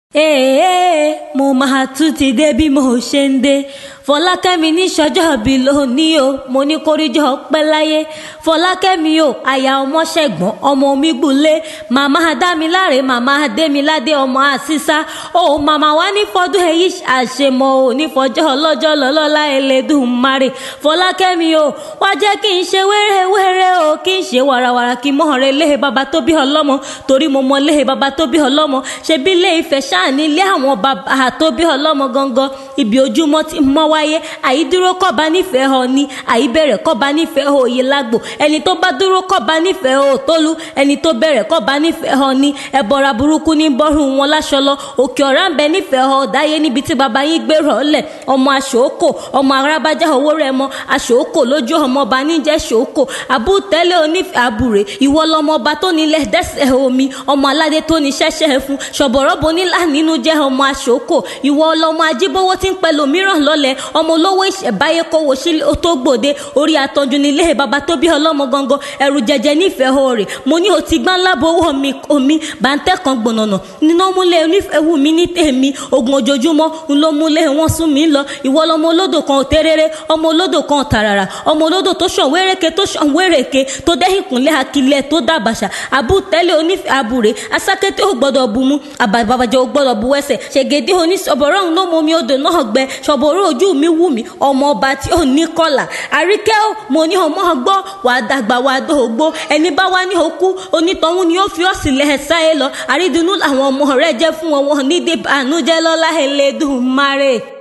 èèyàn mo máa tún ti dé bí mo ṣe ń dé fọlákẹ́mi ní sọ́jọ́ bí lónìí o mo ní kórìjọ́ pẹ́ láyé fọlákẹ́mi o àyà ọmọ ṣẹ̀gbọ́n ọmọ mi gbùlé màmá dámiláre màmá démiládé ọmọ àṣìṣà o màmá wa ní fọdún èyí àṣemọ o ní fọjọ́ ọlọ́jọ́ lọ́lọ́lá Elédùmarè fọlákẹ́mi o wá jẹ́ kí n ṣe wẹ́rẹ́wẹ́rẹ́ o kí n ṣe wàràwàrà kí mọ́ rẹ léhe bàbá tó bí ọlọ́mọ torí mo mọ léhe bàbá tó bí ọlọ́mọ ṣebí ilé Ifẹ̀ ṣáà ní ilé àwọn bàbá tó bí ọlọ́mọ gangan ibi ojúmọ́ ti mọ́ wáyé àìdúró kọ́ba nífẹ̀ẹ́ ọ ní àìbẹ̀rẹ̀ kọ́ba nífẹ̀ẹ́ ọ òye lágbo ẹni tó bá dúró kọ́ba nífẹ̀ẹ́ ọ tólú ẹni tó bẹ̀rẹ̀ kọ́ba nífẹ̀ẹ́ ọ ní ẹ̀bọ̀ra burúkú ní bọ́rùn wọn láṣọ lọ òkè ọ̀rá ń bẹ nífẹ̀ẹ́ ọ dáyé níbi tí baba yín gbé rọ̀ lẹ̀ ọmọ aṣòókò ọmọ arábájá owó rẹ̀ mọ aṣòókò lójú ọmọ ọba níjẹ́ ṣòókò àbútẹ́lẹ̀ onífẹ̀ẹ́ àbúrè ìwọ lọmọ ọba tó nílẹ̀ dẹ́sẹ̀ omi ọmọ aládé tó ní ṣẹ́ṣẹ́ fún ṣọ̀bọ̀rọ̀bọ nílà nínú jẹ́ ọmọ aṣòókò ìwọ lọmọ ajíbówó tí ń pẹ̀lú mìíràn lọ́lẹ̀ ọmọ olówó ìṣẹ̀báyé kówó sílé tó gbòde orí àtọ́jú nílé baba tó bí ọlọ́mọ gangan ẹ̀rù jẹjẹ nífẹ̀ẹ́ òòrè mo ní o ti gbá ńlá bowó mi omi bàǹtẹ́ kan gbọ̀nànà nínú múlẹ̀ onífẹ̀ẹ́ wù mí ní tèmi ogun ojoojúmọ́ ń ló múlẹ̀ wọn sún mi lọ ìwọ lọmọ olódò kan tẹ́rẹ́rẹ́ ọmọ olódò kan tàràrà ọmọ olódò tó ṣàn wéréke tó ṣàn wéréke tó dẹ́yìn kúnlẹ̀ akilẹ̀ tó dàbàṣà àbútẹ́lẹ̀ onífẹ̀ẹ́ àbúrè asákété ò gbọ́dọ̀ bu mú àbàbàjẹ́ ò gbọ́dọ̀ bu ẹsẹ̀ ṣègede oníṣọ̀bọ̀rọ̀ ń ló mọ omi odò náà gbẹ ṣọ̀bọ̀rọ̀ ojú mi wù mí ọmọ ọba tí ò ní kọlà àríkẹ́ ò mo ní ọmọ gbọ́ wà á dàgbà wà á dògbò ẹni bá wá ní okú onítọ̀hún ni ó fi ọ́ sílẹ̀ ẹ̀ sáyé lọ àrídùnnú làwọn ọmọ rẹ̀ jẹ́ fún wọn wọn ní dé bànújẹ́ lọ́lá Elédùmarè.